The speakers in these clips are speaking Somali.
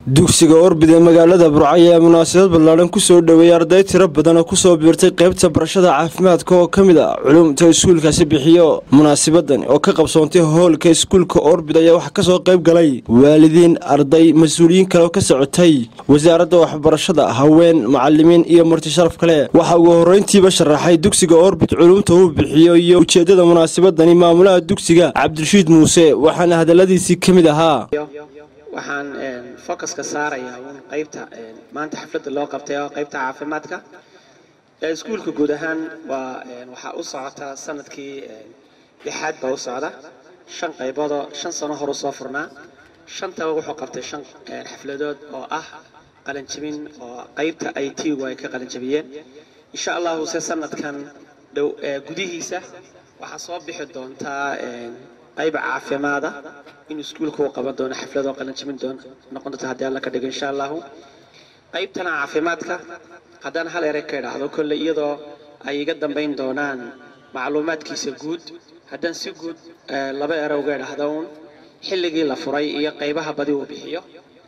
dugsiga orbid ee magaalada burco ayaa munaasabad ballaadhan kusoo dhoweeyay arday tiro badan oo kusoo biirtay qaybta barashada caafimaadka oo ka mid ah culumta iskuulkaasi bixiyo munaasabadan oo ka qabsoontay hoolka iskuulka orbid ayaa waxaa kasoo qayb galay waalidiin arday mas-uuliyiin kale oo ka socotay wasaaradda waxbarashada haween macalimiin iyo marti sharaf kale waxaa ugu horreyntiiba sharaxay dugsiga orbid culumta uu bixiyo iyo ujeeddada munaasabadani maamulaha dugsiga cabdirashiid muuse waxaana hadalladiisii ka mid ahaa waxaan focuska saarayaa un qaybta maanta xafladda loo qabtay oo qaybta caafimaadka iskuulka guud ahaan waa waxaa u socota sanadkii lixaad baa u socda shan qayboodoo shan sano horu soo furnaa shantaba wuxuu qabtay shan xafladood oo ah qalanjabin oo qaybta i t gu ay ka qalanjabiyeen insha allahu se sanadkan dhow gudihiisa waxaa soo bixi doontaa qayb caafimaada in iskuulka uu qaban doono xafladoo qalanjabin doon noqon doonta haddii alla ka dhigo insha allahu qaybtana caafimaadka haddaan hal erey ka idhaahdo kolle iyadoo ay iga dambayn doonaan macluumaadkiisa guud haddaan si guud laba ere uga idhaahdo uun xilligii la furay iyo qaybaha badi uu bixiyo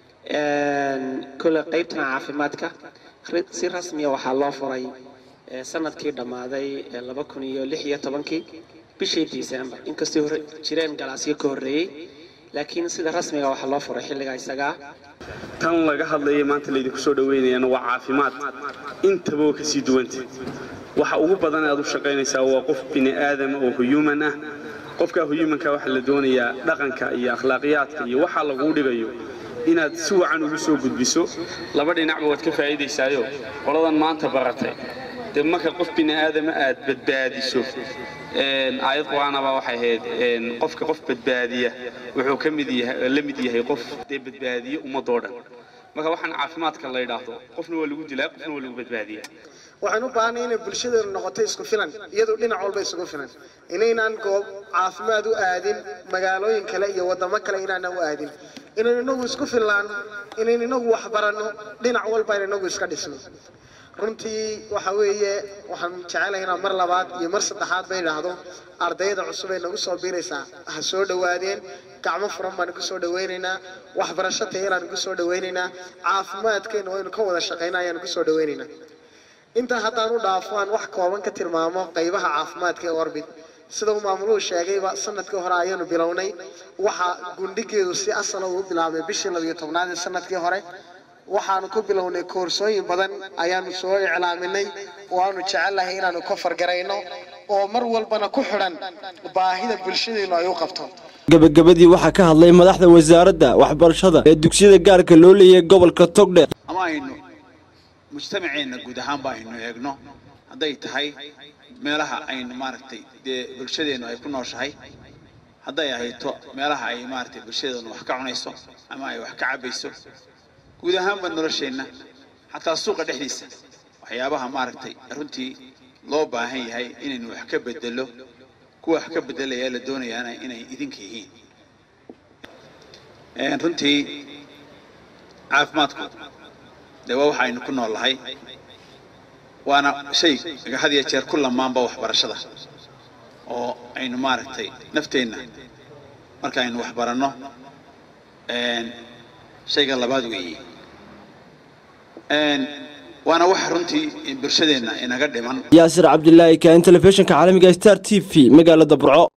kolle qaybtana caafimaadka si rasmiya waxaa loo furay sanadkii dhammaaday laba kun iyo lix iyo tobankii bishii december inkastay hore jireen galaasyo ka horreeyey laakiin sida rasmiga waxaa loo furay xilligaa isagaa tan laga hadlaya maanta laydinku soo dhaweynayana waa caafimaad intaba oo kasii duwanta waxa ugu badan aad u shaqaynaysaa waa qof bini aadama oo huyuman ah qofka huyumanka waxaa la doonayaa dhaqanka iyo akhlaaqiyaadka iyo waxa laguu dhigayo inaad si wacan ugu soo gudbiso laba dhinacba waad ka faa'iidaysaayo qoladan maanta baratay dee marka qof bini aadama aad badbaadiso aayad qur-aanaba waxay ahayd qofka qof badbaadiya wuxuu ka mid yahay la mid yahay qof dee badbaadiye ummadoo dhan marka waxaan caafimaadka la yidhaahdo qofna waa lagu dilaa qofna waa lagu badbaadiyaa waxaan u baahanay inay bulshadeenu noqoto isku filan iyadoo dhinac walba isugu filan inaynaan goob caafimaad u aadin magaalooyin kale iyo wadamo kale inaanaan u aadin inayn inagu isku fillaan inayn inagu waxbaranno dhinac walba in inagu iska dhisno runtii waxa weeye waxaan jecelahay inaan mar labaad iyo mar saddexaad ba idhaahdo ardayda cusub ay nagu soo biiraysaa ha soo dhowaadeen gacmo furan baan ku soo dhawaynaynaa waxbarasho tayaraan ku soo dhawaynaynaa caafimaadkeena waynu ka wada shaqayna ayaan ku soo dhawaynaynaa intaa haddaan u dhaafo aan wax kooban ka tilmaamo qaybaha caafimaadka ee orbit sida uu maamuluhu sheegayba sanadkii hore ayaanu bilownay waxa gundhigeedu si asala uu bilaabay bishii labiyo tobnaad ee sanadkii hore waxaanu ku bilownay koorsooyin badan ayaanu soo iclaaminay oo aanu jecelnahay inaanu ka fargarayno oo mar walbana ku xidhan baahida bulshadeenu ay u qabto gabagabadii waxaa ka hadlay madaxda wasaaradda waxbarashada ee dugsiyada gaarka loo leeyahay gobolka togdhe ama aynu mujtamaceenna guud ahaanba aynu eegno hadday tahay meelaha aynu maaragtay dee bulshadeennu ay ku nooshahay hadday ahayto meelaha ay maaragtay bulshadeenu wax ka cunayso ama ay wax ka cabayso guud ahaanba nolosheenna xataa suuqa dhexdiisa waxyaabaha maaragtay runtii loo baahan yahay inaynu wax ka bedelo kuwa wax ka bedelaya la doonayaana inay idinka yihiin runtii caafimaadku dee waa waxa aynu ku nool lahay waana shay had iyo jeer ku lamaanba waxbarashada oo aynu maaragtay nafteenna marka aynu waxbaranno shayga labaad weeye waana waxa runtii bulshadeenna inaga dhiman yaasir cabdilaahi kaain telefishinka caalamiga star t v magaalada burco